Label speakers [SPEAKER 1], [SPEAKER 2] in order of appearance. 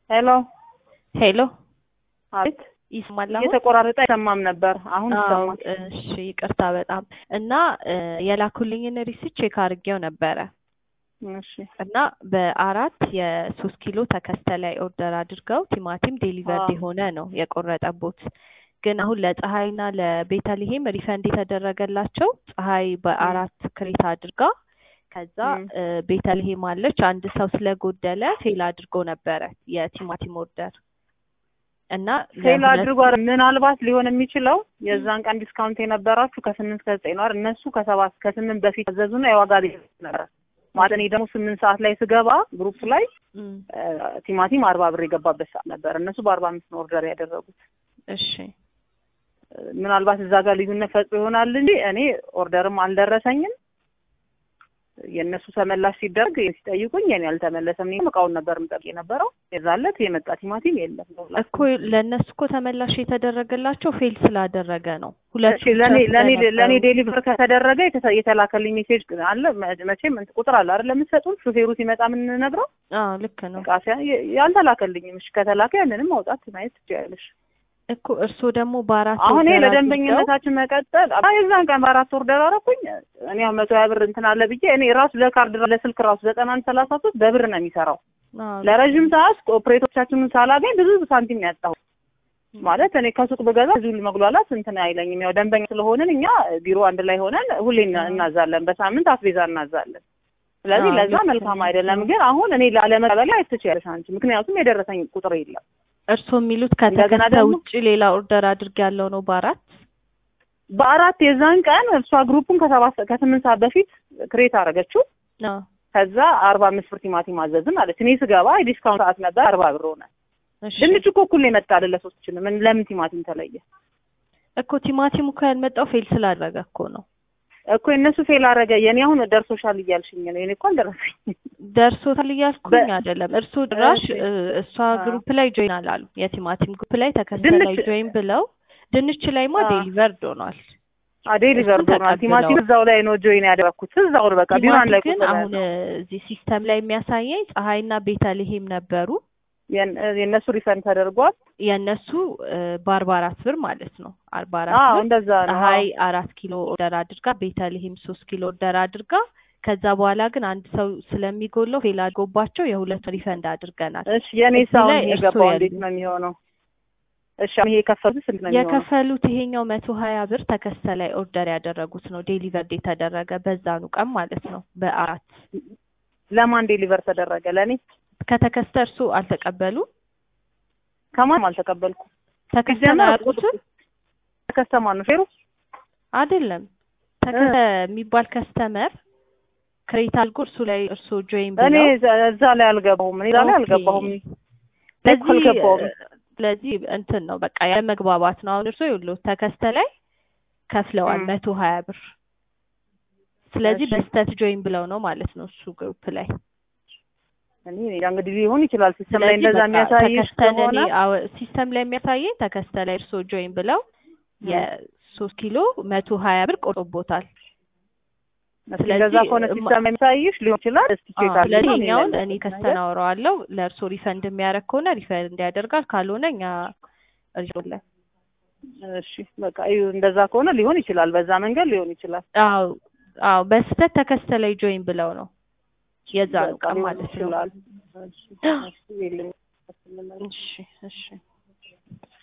[SPEAKER 1] ሄሎ
[SPEAKER 2] ሄሎ
[SPEAKER 1] አቤት
[SPEAKER 2] ይስማል አሁን?
[SPEAKER 1] እየተቆራረጠ አይሰማም ነበር። አሁን
[SPEAKER 2] አዎ
[SPEAKER 1] ይሰማል።
[SPEAKER 2] እሺ ይቅርታ በጣም እና የላኩልኝን ሪሲት ቼክ አድርጌው ነበረ
[SPEAKER 1] እሺ
[SPEAKER 2] እና በአራት የሶስት ኪሎ ተከስተ ላይ ኦርደር አድርገው ቲማቲም ዴሊቨርድ
[SPEAKER 1] አዎ።
[SPEAKER 2] የሆነ ነው የቆረጠቦት። ግን አሁን ለፀሐይና ለቤተልሔም ሪፈንድ የተደረገላቸው ፀሐይ በአራት ክሬት አድርጋ ከዛ
[SPEAKER 1] ም።
[SPEAKER 2] እ፣ ቤተልሔም አለች አንድ ሰው ስለጎደለ ፌል አድርጎ ነበረ የቲማቲም ኦርደር እና
[SPEAKER 1] ፌል
[SPEAKER 2] ለሁለት
[SPEAKER 1] አድርጎ አይደል? ምናልባት ሊሆን የሚችለው የዛን ቀን ዲስካውንት የነበራችሁ ከስምንት ከዘጠኝ ነው አይደል? እነሱ ከሰባት ከስምንት በፊት አዘዙና የዋጋ ልዩነት ነበረ ማለት እኔ ደግሞ ስምንት ሰዓት ላይ ስገባ ግሩፕ ላይ
[SPEAKER 2] እም፣
[SPEAKER 1] እ፣ ቲማቲም አርባ ብር የገባበት ሰዓት ነበር። እነሱ በአርባ አምስት ነው ኦርደር ያደረጉት።
[SPEAKER 2] እሺ
[SPEAKER 1] እ፣ ምናልባት እዛ ጋር ልዩነት ፈጥሮ ይሆናል እንጂ እኔ ኦርደርም አልደረሰኝም። የእነሱ ተመላሽ ሲደረግ ሲጠይቁኝ የኔ አልተመለሰም። እኔም እቃውን ነበር የምጠብቅ የነበረው። የዛለት የመጣ ቲማቲም የለም።
[SPEAKER 2] እኮ ለእነሱ እኮ ተመላሽ የተደረገላቸው ፌል ስላደረገ ነው። ሁለቱ
[SPEAKER 1] እሺ ለኔ
[SPEAKER 2] ብቻ
[SPEAKER 1] ለኔ
[SPEAKER 2] ስለነበሩ።
[SPEAKER 1] ለኔ ዴሊቨር ከተደረገ የተሰ- የተላከልኝ ሜሴጅ አለ። መ- መቼም እንትን ቁጥር አለ አይደል የምትሰጡን ሹፌሩ ሲመጣ የምንነግረው
[SPEAKER 2] አዎ ልክ ነው
[SPEAKER 1] እቃ ሲያ- የ- ያልተላከልኝም። እሺ ከተላከ ያንንም ማውጣት ማየት ትችያለሽ።
[SPEAKER 2] እኮ እርስዎ ደግሞ በአራት
[SPEAKER 1] አሁን ይሄ
[SPEAKER 2] ኦርደር አድርገው
[SPEAKER 1] ለደንበኝነታችን መቀጠል አይ የዛን ቀን በአራት ኦርደር አደረኩኝ። እኔ አሁን መቶ ሀያ ብር እንትን አለ ብዬ እኔ ራሱ ለካርድ ለስልክ ራሱ ዘጠና አንድ ሰላሳ ሶስት በብር ነው የሚሰራው።
[SPEAKER 2] አዎ
[SPEAKER 1] ለረዥም ሰዓት ኦፕሬቶቻችንን ሳላገኝ ብዙ ሳንቲም ነው ያጣሁት። ማለት እኔ ከሱቅ ብገዛ ብዙ መጉላላት እንትን አይለኝም። ያው ደንበኛ ስለሆንን እኛ ቢሮ አንድ ላይ ሆነን ሁሌ እና- እናዛለን፣ በሳምንት አስቤዛ እናዛለን። ስለዚህ
[SPEAKER 2] አዎ፣
[SPEAKER 1] ለዛ
[SPEAKER 2] ልክ
[SPEAKER 1] መልካም
[SPEAKER 2] ነው።
[SPEAKER 1] አይደለም። ግን አሁን እኔ ላለመቀበል አይትችያለሽ አንቺ፣ ምክንያቱም የደረሰኝ ቁጥር የለም።
[SPEAKER 2] እርስዎ የሚሉት
[SPEAKER 1] እንደገና
[SPEAKER 2] ከተከስተ
[SPEAKER 1] ደግሞ-
[SPEAKER 2] ውጭ ሌላ ኦርደር አድርግ ያለው ነው በአራት
[SPEAKER 1] በአራት የዛን ቀን እሷ ግሩፑን ከሰባት ከስምንት ሰዓት በፊት ክሬት አደረገችው።
[SPEAKER 2] አዎ
[SPEAKER 1] ከዛ አርባ አምስት ብር ቲማቲም አዘዝን አለች። እኔ ስገባ የዲስካውንት ሰዓት ነበር፣ አርባ ብር ሆነ።
[SPEAKER 2] እሺ
[SPEAKER 1] ድንች እኮ እኩል ነው የመጣ አይደለ? ሶስት ምን ለምን ቲማቲም ተለየ?
[SPEAKER 2] እኮ ቲማቲሙ እኮ ያልመጣው ፌል ስላደረገ እኮ ነው።
[SPEAKER 1] እኮ የእነሱ ፌል አደረገ። የኔ አሁን ደርሶሻል እያልሽኝ ነው። የኔ እኮ አልደረሰኝም።
[SPEAKER 2] ደርሶታል እያልኩኝ
[SPEAKER 1] በ-
[SPEAKER 2] አይደለም። እርስዎ ድራሽ
[SPEAKER 1] እሺ።
[SPEAKER 2] እ፣ እሷ
[SPEAKER 1] አዎ።
[SPEAKER 2] ግሩፕ ላይ ጆይን አላሉ። የቲማቲም ግሩፕ ላይ ተከስተ
[SPEAKER 1] ድንች-
[SPEAKER 2] ላይ ጆይን ብለው ድንች ላይማ
[SPEAKER 1] አዎ።
[SPEAKER 2] ዴሊቨርድ ሆኗል።
[SPEAKER 1] ዴሊቨር
[SPEAKER 2] እሱን
[SPEAKER 1] ሆኗል። ቲማቲም
[SPEAKER 2] ተቀብለዋል።
[SPEAKER 1] እዛው ላይ ነው ጆይን ያደረኩት። እዛው ነው በቃ ቢሯን ላይ
[SPEAKER 2] ቲማቲም
[SPEAKER 1] ቁጭ
[SPEAKER 2] ግን
[SPEAKER 1] ብለን
[SPEAKER 2] አሁን
[SPEAKER 1] ነው።
[SPEAKER 2] እ፣ እዚህ ሲስተም ላይ የሚያሳየኝ ፀሐይና ቤተልሔም ነበሩ።
[SPEAKER 1] የን- የእነሱ ሪፈንድ ተደርጓል።
[SPEAKER 2] የእነሱ እ፣ በአርባ አራት ብር ማለት ነው። አርባ አራት
[SPEAKER 1] አዎ
[SPEAKER 2] ብር
[SPEAKER 1] እንደዛ ነው።
[SPEAKER 2] ፀሐይ አራት ኪሎ ኦርደር አድርጋ ቤተልሔም ሶስት ኪሎ ኦርደር አድርጋ ከዛ በኋላ ግን አንድ ሰው ስለሚጎለው ፌል አድርጎባቸው የሁለት ሪፈንድ አድርገናል።
[SPEAKER 1] እሺ የኔ
[SPEAKER 2] እዚህ
[SPEAKER 1] ሳውን
[SPEAKER 2] ላይ እርስዎ
[SPEAKER 1] የገባው
[SPEAKER 2] ያሉ-
[SPEAKER 1] እንዴት ነው የሚሆነው? እሺ አሁን ይሄ የከፈሉት ስንት ነው የሚሆነው?
[SPEAKER 2] የከፈሉት ይሄኛው መቶ ሀያ ብር ተከስተ ላይ ኦርደር ያደረጉት ነው ዴሊቨርድ የተደረገ በዛኑ ቀን ማለት ነው። በአራት
[SPEAKER 1] ለማን ዴሊቨር ተደረገ? ለእኔ
[SPEAKER 2] ከተከስተ እርሱ አልተቀበሉ
[SPEAKER 1] ከማንም አልተቀበልኩም።
[SPEAKER 2] ተከስተን
[SPEAKER 1] ሲጀመር
[SPEAKER 2] አያውቁትም
[SPEAKER 1] ከስተማ ነው ፌሩ
[SPEAKER 2] አይደለም። ተከስተ የሚባል ከስተመር ክሬት አድርጎ እርሱ ላይ እርሱ ጆይን
[SPEAKER 1] እኔ
[SPEAKER 2] ብለው
[SPEAKER 1] እዛ- እዛ ላይ አልገባሁም። እኔ እዛ ላይ
[SPEAKER 2] ኦኬ።
[SPEAKER 1] አልገባሁም።
[SPEAKER 2] ስለዚህ
[SPEAKER 1] አልገባሁም።
[SPEAKER 2] ስለዚህ እንትን ነው በቃ ያለመግባባት ነው። አሁን እርሶ ይኸውልዎት ተከስተ ላይ ከፍለዋል
[SPEAKER 1] እም።
[SPEAKER 2] መቶ ሀያ ብር ስለዚህ
[SPEAKER 1] እሺ።
[SPEAKER 2] በስተት ጆይን ብለው ነው ማለት ነው እሱ ግሩፕ ላይ
[SPEAKER 1] እኔ እኔ እንግዲህ ሊሆን ይችላል ሲስተም ላይ
[SPEAKER 2] ስለዚህ
[SPEAKER 1] እንደዛ
[SPEAKER 2] በቃ
[SPEAKER 1] የሚያሳይሽ
[SPEAKER 2] ተከስተን
[SPEAKER 1] ከሆነ
[SPEAKER 2] እኔ አዎ ሲስተም ላይ የሚያሳየኝ ተከስተ ላይ እርሶ ጆይን ብለው
[SPEAKER 1] እም።
[SPEAKER 2] የሶስት ኪሎ መቶ ሀያ ብር ቆርጦቦታል።
[SPEAKER 1] እስኪ
[SPEAKER 2] ስለዚህ
[SPEAKER 1] እንደዛ ከሆነ
[SPEAKER 2] እማ-
[SPEAKER 1] ሲስተም የሚያሳይሽ ሊሆን ይችላል። እስኪ ቼክ
[SPEAKER 2] አዎ፣ ስለዚህ
[SPEAKER 1] አድርጊ።
[SPEAKER 2] እኛውን
[SPEAKER 1] እኔ
[SPEAKER 2] እኔ
[SPEAKER 1] ለዚህ
[SPEAKER 2] ከስተን
[SPEAKER 1] ነገር
[SPEAKER 2] አወራዋለሁ ለእርሶ ሪፈንድ የሚያደርግ ከሆነ ሪፈንድ ያደርጋል፣ ካልሆነ እኛ ሪዞለን
[SPEAKER 1] እሺ በቃ እዩ፣ እንደዛ ከሆነ ሊሆን ይችላል። በዛ መንገድ ሊሆን ይችላል።
[SPEAKER 2] አዎ አዎ በስህተት ተከስተ ላይ ጆይን ብለው ነው የዛኑ
[SPEAKER 1] በቃ
[SPEAKER 2] ቀን
[SPEAKER 1] ሊሆን
[SPEAKER 2] ማለት ነው።
[SPEAKER 1] ይችላል። እሺ እሺ የለም።
[SPEAKER 2] እሺ እሺ